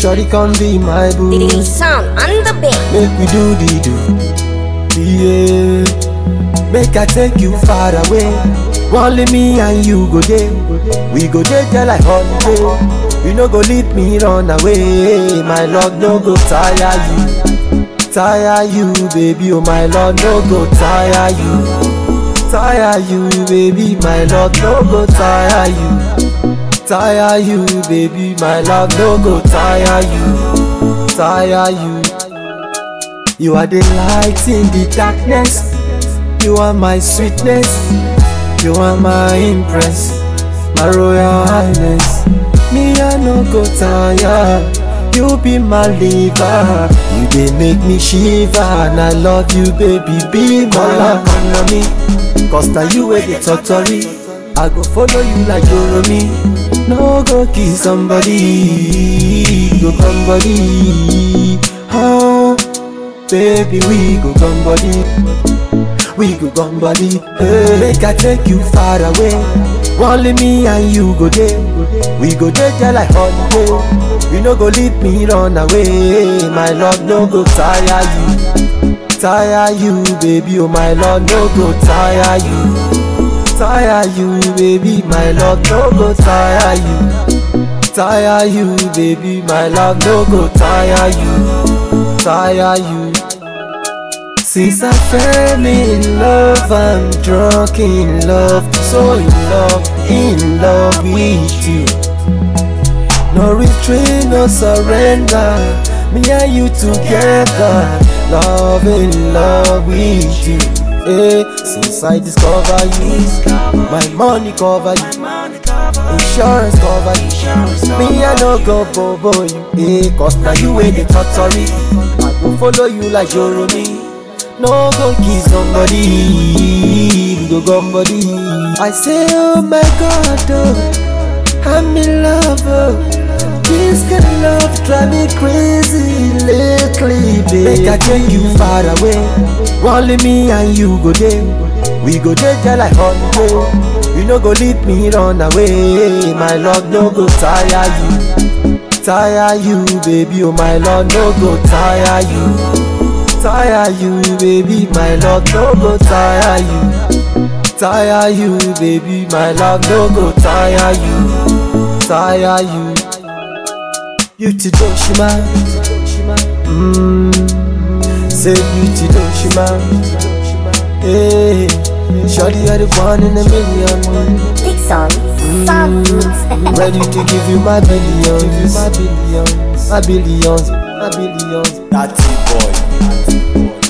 shorty come be my boo. The sound on the beat. Make we do the do. Yeah. Make I take you far away. Only me and you go there. We go there there like holiday. You no go leave me run away. My love no go tire you. Tire you, baby. Oh my love no go tire you. Tire you, baby. My love no go tire you. Tire you, baby. My love no go tire you. Tire you. You are the light in the darkness. You are my sweetness. You are my impress. My royal highness. Me I no go tire. You be my liver. You dey make me shiver. And I love you, baby. Be my love. me. Cause now you wey dey totori. I go follow you like Joromi. No go kill somebody. Go come body. Oh. Baby, we go gun body. We go gun body. Hey, make I take you far away. Only me and you go there. We go there just like holiday. You no go leave me run away. My love no go tire you. Tire you, baby. Oh, my love no go tire you. Tire you, baby. My love no go tire you. Tire you, baby. My love no go tire you. Tire you. Since I fell in love, I'm drunk in love, so in love, in love with you. No retreat, no surrender. Me and you together, love in love with you. Hey, since I discover you, my money cover you, insurance cover you. Me I no go bobo you, hey, cause now you ain't the totori. I go follow you like Joromi. No go kiss somebody, go somebody. I say, oh my God, oh, I'm in love. Oh. This kind of love drive me crazy lately, baby. Make I take you far away. Only me and you go there. We go there just like holiday. You no go leave me run away. My love no go tire you. Tire you, baby. Oh my love no go tire you. Tire you, baby, my love no go tire you. Tire you, baby, my love no go tire you. Tire you. Beauty Doshima. Mmm. Say beauty Doshima. Hey, Shorty, you're the one in a million. Big song. Sound mix. Ready to give you my billions, my billions, my billions, my billions. Natty boy.